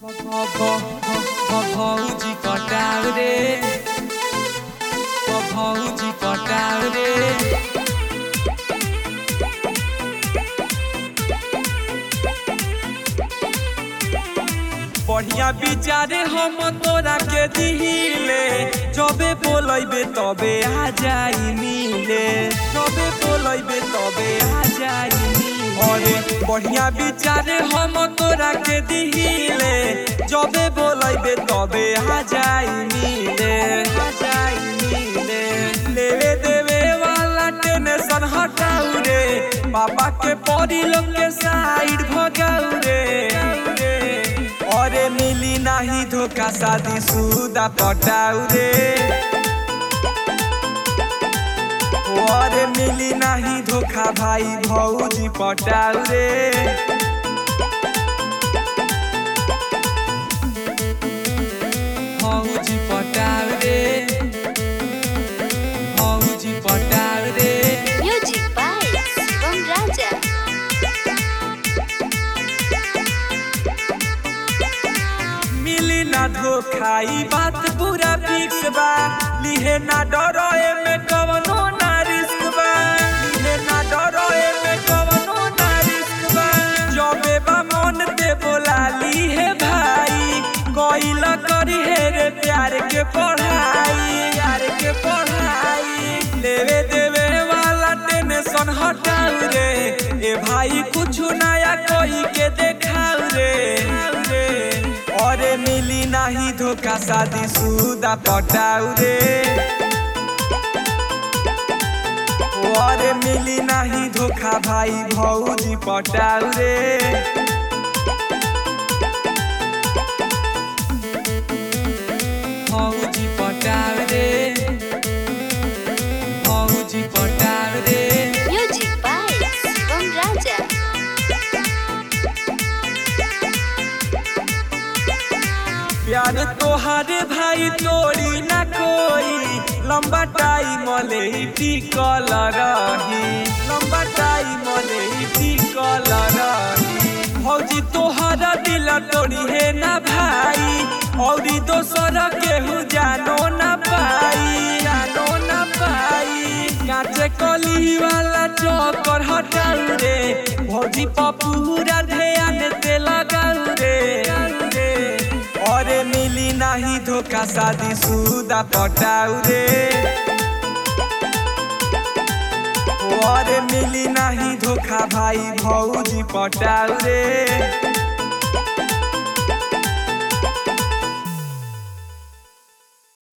भौजी पटाउ रे भौजी पटाउ रे बढ़िया विचारे हम तोरा के दिहिले जबे बोलैबे तबे आ जाई मिले जबे बोलैबे तबे आ जाई मिले अरे बढ़िया विचारे हम तोरा के दिहिले जबे बोलैबे तबे आ जाई मिले आ जाई मिले लेवे देवे वाला टेंशन हटाऊ रे पापा के परी लोग के साइड भगाऊ रे अरे मिली नाही धोखा शादी सुदा पटाऊ रे अरे मिली नाही धोखा भाई भौजी पटाऊ रे भौजी पटाऊ रे भौजी पटाऊ रे Music by Shivam Raja. मिली ना धोखा ई बात पूरा फिक्स बा लिहे ना डरो एमे कवनो ना रिस्क बा लिहे ना डरो एमे कवनो ना रिस्क बा जबे बा मन ते बोला लीहे भाई कोइल करी हे रे प्यार के पढ़ाई प्यार के पढ़ाई लेवे देवे वाला टेंशन हटाऊ रे ए भाई कुछ नया कोई के देखाऊ रे अरे मिली नाही धोखा शादी सुदा पटाऊ रे अरे मिली नाही धोखा भाई भौजी पटाऊ रे भौजी पटाऊ रे भौजी पटाऊ रे Music by Shivam Raja. प्यार तोहारे भाई तोड़ी ना कोई लंबा टाइम ले टिकल रही लंबा टाइम ले टिकल रही भौजी तोहरा दिल तोड़ी है ना भाई औरी दोसर केहू जानो ना पाई जानो ना पाई काचे कली वाला चौकर हटाऊ रे भौजी पपूरा ध्यान ते लगाऊ रे अरे मिली नाही धोखा शादी सुदा पटाऊ रे अरे मिली नाही धोखा भाई भौजी पटाऊ रे